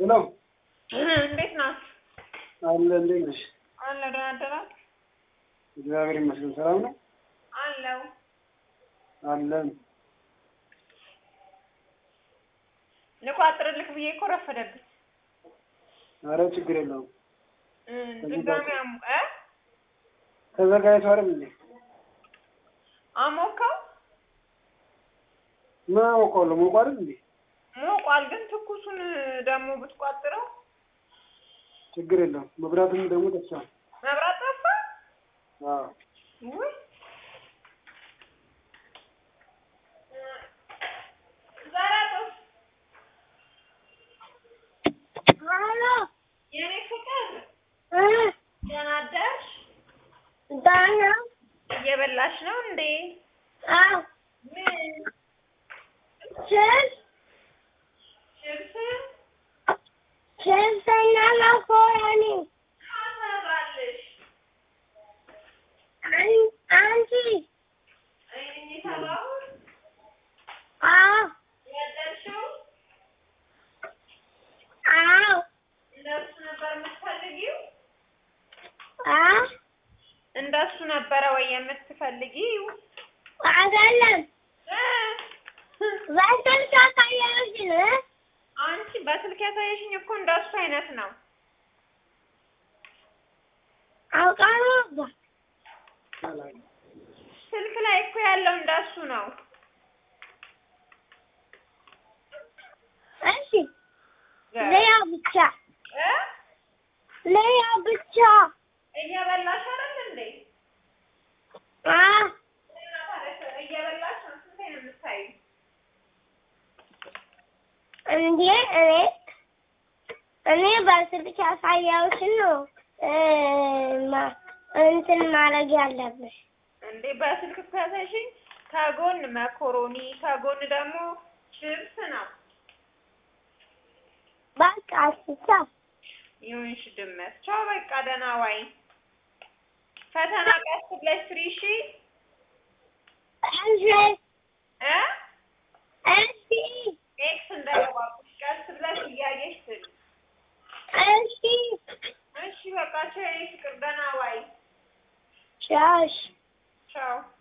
ሄሎ እንዴት ናት? አለ እንዴት ነሽ? አለ ደህና አደራችሁ? እግዚአብሔር ይመስገን ሰላም ነው አለው አለን። ልቋጥርልክ ብዬ እኮ ረፈደብኝ። አረ ችግር የለውም እ ድጋሚ አሙ- እ ተዘጋጅቶ አይደል እንዴ? አሞካው ምን አውቀዋለሁ ሞቆ አይደል እንዴ? ሞቋል፣ ግን ትኩሱን ደግሞ ብትቋጥረው ችግር የለውም መብራትም ደግሞ ጠፍቷል። መብራት ጠፋ። አዎ ውይ ዘራጦስ ሄሎ የኔ ፍቅር እ ደህና አደርሽ? ደህና እየበላሽ ነው እንዴ? አዎ ምን ችፕስ ችብስ ችፕስና መኮረኒ አሰራልሽ? አን- አንቺ እኔ ሰራሁት አዎ ያደርሽው አዎ እንደሱ ነበር የምትፈልጊው? አዎ እንደሱ ነበረ ወይ የምትፈልጊው? አይደለም እ በስልክ አሳየሁሽን እ አንቺ በስልክ ያሳየሽኝ እኮ እንደሱ አይነት ነው። አውቃለሁ ነበር ስልክ ላይ እኮ ያለው እንደሱ ነው። እሺ ሌላ ብቻ እ ሌላ ብቻ እየበላሽ አይደል እንዴ? አዎ እና ታዲያ እየበላሽ ነው ስንቴ ነው የምታይው? እንዴ እኔ እኔ በስልክ ያሳየሁሽን ነው እ ማ- እንትን ማድረግ ያለብሽ እንዴ በስልክ እኮ ያሳየሽኝ ከጎን መኮሮኒ ከጎን ደግሞ ችብስ ነው። በቃ እስኪ ይሁንሽ ድመት። ቻው በቃ ደህና ዋይ። ፈተና ቀስ ብለሽ ስሪ እሺ እሺ እ እሺ ኤክስ እንዳይገባብሽ ቀስ ብለሽ እያየሽ ስሪ። እሺ እሺ በቃ ቻው የኔ ፍቅር ደህና ዋይ። ቻውሽ ቻው